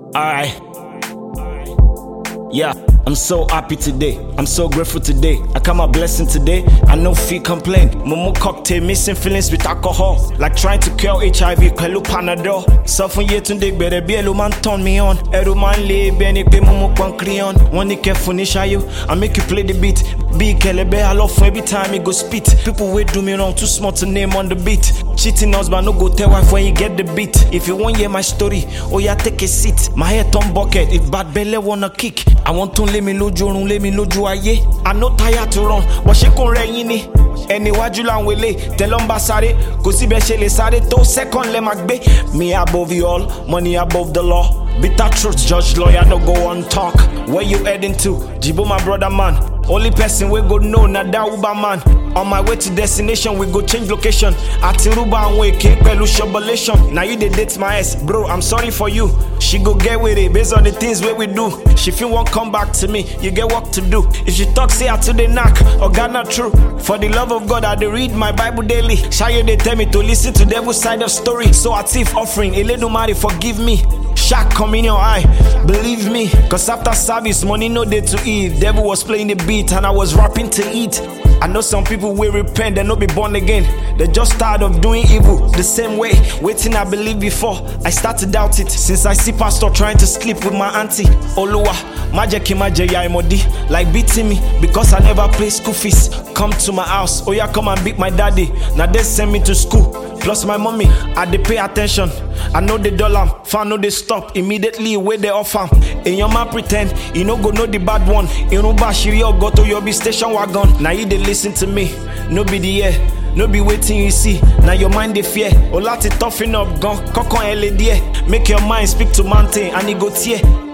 Alright. Yeah, I'm so happy today. I'm so grateful today. I count my blessing today. I no feel complain. Momo cocktail, missing feelings with alcohol. Like trying to cure HIV, pẹ̀lú Panadol. Sọ fún Yetunde gbẹ̀rẹ̀ bí ẹ ló máa ń turn me on. Ẹ̀rù máa ń lé bí ẹni pé mo mú pọ́nkiri on. Wọ́n ní kẹfún ní ṣayó. I make you play the beat. Bí kẹlẹbẹ́ I love fún every time he go spit. People wey do me wrong too small to name on the beat. Cheating husband no go tell wife when you get the beat. If you wan hear my story, oya take a seat. My head turn bucket if bad belle wanna kick. Àwọn tó ń lé mi lójú oorun lé mi lójú ayé. I no tire to run, wọ́n ṣe kò rẹ̀ yín ni. Ẹni iwájú làwọn èlé tẹ́lọ̀ ń bá sáré. Kò síbẹ̀ ṣe lè sáré tó second lẹ́ máa gbé. Me above you all, money above the law. Bitter truth, judge, lawyer, no go on talk. Where you heading to? Jibo, my brother, man. Only person we go know na that Uber man. On my way to destination, we go change location. Atiruba and we cake pẹ̀lú shovelation. Now you dey date my ex, bro. I'm sorry for you. She go get with it based on the things wey we do. She feel won't come back to me. You get work to do. If she talk say I to the knock, or God not true. For the love of God, I dey read my Bible daily. Shayo they tell me to listen to devil side of story. So I thief offering. Eledumare forgive me. Shark come in your eye, believe me. Cause after service, money no day to eat. Devil was playing the beat and I was rapping to eat. I know some people will repent and not be born again. They just tired of doing evil the same way. Waiting, I believe before. I start to doubt it since I see pastor trying to sleep with my auntie. Oluwa, majeki majeya imodi, like beating me because I never pay school fees. Come to my house, oh yeah, come and beat my daddy. Now they send me to school. Plus my mommy, I dey pay attention. I know the dollar, fan no dey stop immediately where they offer. In your man pretend, you no go know the bad one. In Uba Shiri or go to your be station wagon. Now you dey listen to me, no be the air. No be waiting you see, now your mind dey fear. O láti toughen up gan, kọ́kàn ẹ lè díẹ̀. Make your mind speak to mountain and e go tear.